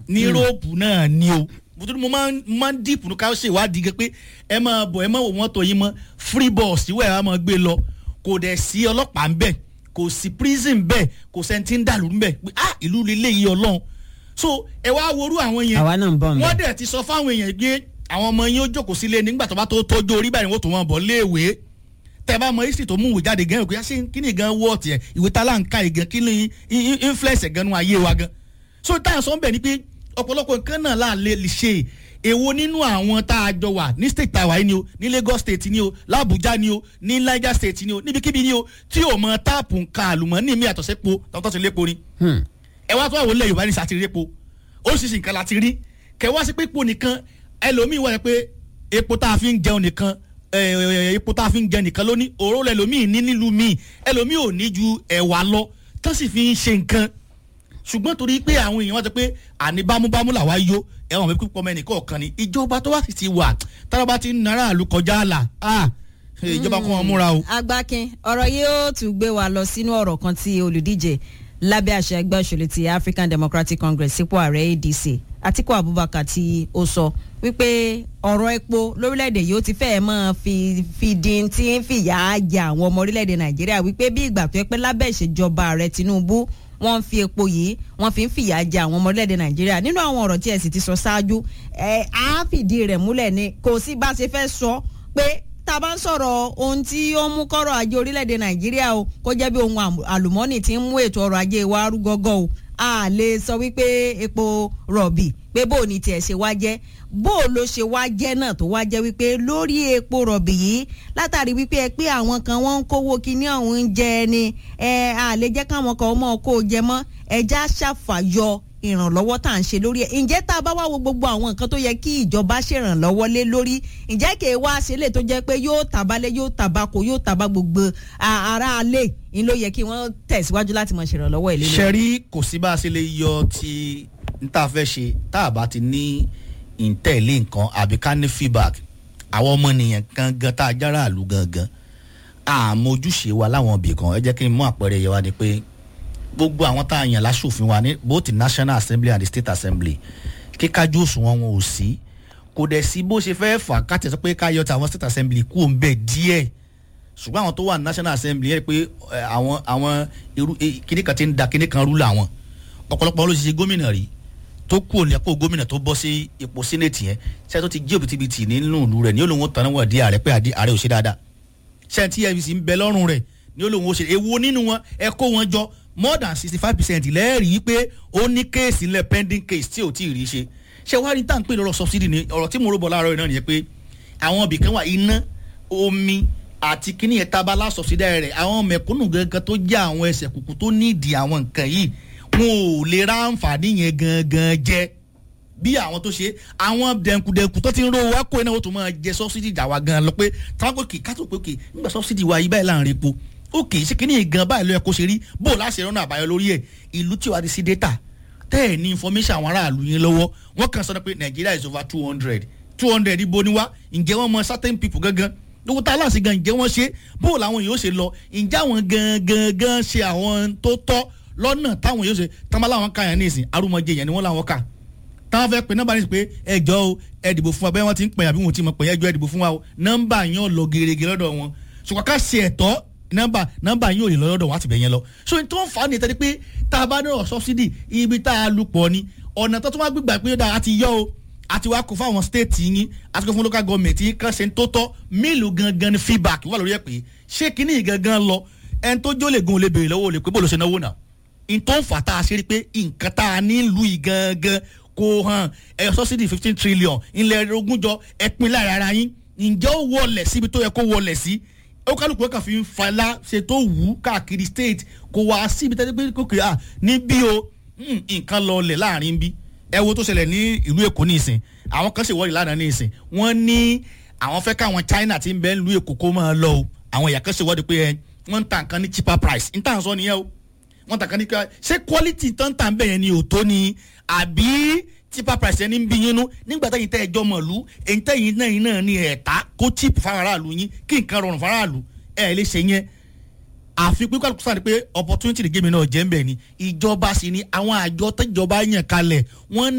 ní yúróòpù náà ni o nítorí mo máa ń mo máa ń dìpù ká ṣe ìwádìí gẹ pé ẹ máa bọ̀ ẹ máa wò wọ́n tó yín mọ́ free bus ìwé ẹ̀ á máa gbé lọ kò dẹ̀ sí ọlọ́pàá ń bẹ̀ kò sí prison bẹ́ẹ̀ kò sẹ́ni tí ń dàlú ń bẹ̀ pé ah ìlú lílé yìí ọlọ́run so ẹ wá worú àwọn yẹn àwa náà ń bọ̀ ń wọ́n bẹ̀. dẹ̀ ti sọ fáwọn èèyàn pé àwọn ọmọ yín ó jókòó sílé nígbà tó bá tó tọ́jú orí báyìí wọ́n tó wọn bọ̀ léèwé tẹ bá mọ history tó mú ìwé jáde gan ìwé ṣé kí ni gan wọ́ tiẹ̀ ìwé tá láǹkà ìgan kí ni in- in- influence ẹ̀ gan nu ayé wa gan so táyà sọ ń bẹ̀ ni pé ọ̀pọ̀lọpọ̀ nǹkan náà là lè lè ṣe èwo nínú àwọn tá a jọ wà ní state tàwa yìí ni o ní Lagos state ni o l'Abuja ni o ní Niger state ni o níbikíbi ni o tí o mọ táàpù nǹkan àlùmọ́ọ́nì mi àtọ̀sẹ́po tọ́tọ́ ti lépo ni Hmm. ẹ wá tó àwọn ilẹ̀ yorùbá ní sàtìrí epo oríṣiríṣi nǹkan la ti rí kẹ wá sí pé epo nìkan ẹlòmíì wà pé epo tá a fi ń jẹun nìkan ẹ, ẹ, epo tá a fi ń jẹun nìkan lóní òróró ẹlòmíì ní nílùú míì ẹlòmíì ò ní ju ẹ̀wà lọ tó sì fi ń ṣe nǹkan ṣùgbọ́n torí pé àwọn èèyàn wá sọ pé àní bámúbámú làwa yó ẹ̀wọ̀n mi pípọ̀ mẹ́rin kọ̀ọ̀kan ni ìjọba tó wá sì ti wà tára bá ti ń nara àlù kọjá àlà ah, ìjọba kọ́ wọn múra o. agbákin ọ̀rọ̀ yìí ó tún gbé wa lọ sínú ọ̀rọ̀ kan tí olùdíje lábẹ́ àṣẹ ẹgbẹ́ òṣèlú ti African Democratic Congress sípò ààrẹ ADC Atiku Abubakar tí ó sọ wípé ọ̀rọ̀ epo lórílẹ̀‐èdè yìí ó ti fẹ́ẹ̀ máa fi fi di tí ń fìyà jẹ àwọn ọmọ orílẹ̀‐èdè Nàìjíríà wípé bí ìgbà tó yẹ pé lábẹ́ ìṣèjọba ààrẹ Tinubu wọ́n ń fi epo yìí wọ́n fi ń fìyà jẹ àwọn ọmọ orílẹ̀‐èdè Nàìjíríà nínú àwọn ọ̀rọ̀ tí ẹ sì ti sọ ṣáájú ẹ á fìdí rẹ̀ múlẹ̀ ni kò sí bá a ṣe fẹ́ sọ pé tá a bá ń sọ̀rọ̀ ohun tí ó ń mú kọ́rọ̀ ajé orílẹ̀-èdè nàìjíríà o kó jẹ́ bí ohun àmù- àlùmọ́ọ́nì tí ń mú ètò ọrọ̀ ajé wa rú gọ́gọ́ o a lè sọ wípé epo rọ̀bì pé bó o ní tiẹ̀ ṣe wá jẹ́ bó o ló ṣe wá jẹ́ náà tó wá jẹ́ wípé lórí epo rọ̀bì yìí látàrí wípé ẹ pé àwọn kan wọ́n ń kówó kíní ọ̀hún ń jẹ ni ẹ a lè jẹ́ káwọn kan mọ̀ kó o jẹ mọ́ ẹja ṣàfàyọ ìrànlọ́wọ́ tá à ń ṣe lórí ẹ̀ ǹjẹ́ tá a bá wá wo gbogbo àwọn nǹkan tó yẹ kí ìjọba ṣèrànlọ́wọ́ lé lórí ǹjẹ́ kì í wá ṣe lè tó jẹ́ pé yóò tàbálẹ̀ yóò tàbákò yóò tàbá gbogbo a- ará alẹ́ ń ló yẹ kí wọ́n tẹ̀síwájú láti mọ̀ ṣèrànlọ́wọ́ ìlú lórí. ṣẹ́rí kò sí bá a ṣe lè yọ ti n tá a fẹ́ ṣe tá a bá ti ní ìtẹ̀lé nǹkan àbí ká ní feedback àwọn ọmọnìyàn gangan tá a jára àlù gangan àmọ́ ojúṣe wa láwọn ibì kan ẹ jẹ́ kí n mú àpẹẹrẹ yẹ wá ni pé gbogbo àwọn tá a yàn láṣòfin wa ní both the national assembly and the state assembly kíkájú òṣùwọ̀n wọn ò sí kò dẹ̀ sí bó ṣe fẹ́ fà ká tẹ̀sán pé ká yọ tàwọn state assembly kú òun bẹ́ẹ̀ díẹ̀ ṣùgbọ́n àwọn tó wà ní national assembly yẹn pé ẹ, àwọn àwọn irú eh, kíní kan ti ń da kíní kan rú làwọn ọ̀pọ̀lọpọ̀ ló ṣe ṣe gómìnà rí tó kú òní ẹ̀pọ̀ gómìnà tó bọ́ sí ipò senate yẹn ṣé tó ti jí òbítíbitì nínú ìlú rẹ̀ ní olóhùn tán wọ̀ di ààrẹ pé àdí- ààrẹ ò ṣe dáadáa ṣé tí efcc ń bẹ lọ́rùn rẹ̀ ní olóhùn ó ṣe èwo nínú wọn ẹ kó wọn jọ more than sixty five percent lẹ́ẹ̀rí pé ó ní kéèsì ńlẹ̀ pending case tí ò tí ì rí ṣe ṣé wàá rí tá à ń pè lọ́rọ̀ subsidy ni ọ̀rọ̀ tí mo rò bọ̀ láàárọ̀ yìí náà nìyẹn pé àwọn ibì kan wà iná omi àti kíní yẹn tabala subsidy rẹ̀ àwọn mẹ̀kúnnù gangan tó jẹ́ àwọn ẹsẹ̀ kùkù tó nídìí àwọn nǹkan yìí wọn ò lè ra àǹfààní yẹn gangan jẹ bí àwọn tó ṣe àwọn dẹnkudẹnku tó ti ń ro wá kó iná ó tún máa jẹ subsidy jà wá gan lọ pé táwọn kò kì í kátó pé kì í nígbà subsidy wa yìí báyìí láàrin epo ó kì í ṣe kíní gan báyìí ló yẹ kó ṣe rí bó o láṣẹ rọ́nà àbáyọ lórí ẹ̀ ìlú tí wàá di sí data tẹ́ ẹ̀ ní information àwọn aráàlú yín lọ́wọ́ wọ́n kàn sọ pé Nigeria is over two hundred two hundred ibo ni wá ǹjẹ́ wọ́n mọ certain people gangan lówó tá a láṣẹ gan ǹjẹ́ wọ́n ṣe bó o làwọn yóò ṣe lọ ǹjẹ́ àwọn gangan gan ṣe àwọn tó tọ́ lọ́nà táwọn yóò ṣe tán bá láwọn ká yẹn ní ìsìn arúmọjẹ yẹn ni wọ́n láwọn kà táwọn fẹ́ pe nọ́mbà ní pé ẹjọ́ o ẹ dìbò fún wa bẹ́ẹ̀ wọ́n ti ń pè àbí wọn ti mọ̀ pé ẹjọ́ ẹ dìbò fún wa o nọ́mbà yẹn ò lọ gerege lọ́dọ̀ wọn ṣùgbọ́n ká ṣe ẹ̀tọ́ nọ́mbà nọ́mbà yẹn ò lè lọ lọ́dọ̀ wọn àti bẹ̀ yẹn lọ so n tó ń fa ni tẹ́lẹ̀ pé tá a bá ní ọ̀rọ̀ subsidy ibi tá a lù pọ̀ ni ọ̀nà tó tún wá gbígbà pé ó dáa àti yọ o àti wá kó fáwọn state yín àti kó fún local government yín kan ṣe ń tó tọ́ mélòó gangan ni feedback wà lórí ẹ̀ pé ṣé kinní gangan lọ ẹni tó jó lè gun olè béèrè lọ́wọ́ olè pé bó ló ṣe náwó náà n tó ń fà tá a ṣe rí pé nǹkan tá a nílùú yìí gangan kò hàn ẹ̀yọ subsidy fifteen trillion ilẹ̀ ogúnjọ ẹ̀pin lára ara yín ǹjẹ́ ó wọlẹ̀ síbi tó yẹ kó wọlẹ̀ sí ó kálukú kan fi ń falá ṣe tó wù ú káàkiri state kò wá síbi tẹ́tẹ́ pé kókè à níbí o mm, nǹkan lọlẹ̀ láàrin bí ẹ wo tó ṣẹlẹ̀ ní ìlú èkó ní ìsìn àwọn kan ṣèwọ́de lánàá ní ìsìn wọ́n ní àwọn fẹ́ káwọn China ti ń bẹ ìlú èkó kó máa lọ o àwọn èèyàn kan ṣèwọ́de pé ẹ wọ́n ń ta nǹkan ní cheaper price ń tà ń sọ nìyẹn o wọ́n ta kan ní ká ṣé quality tó ń tà ń bẹ̀ yẹn ni ò tó ni àbí cheaper price ẹni ń bí yín nú nígbà tẹ́yìn tẹ́ ẹjọ́ mọ̀lú èyí tẹ́yìn náà yín náà ní ẹ̀ta kó cheap fáráàlú yín kí nǹkan rọrùn fáráàlú ẹ̀ lè ṣe yẹn àfi pé kálukú sáà ni pé opportunity the game náà jẹ́ ń bẹ̀ ni ìjọba sì ni àwọn àjọ tẹ́jọba yàn kalẹ̀ wọ́n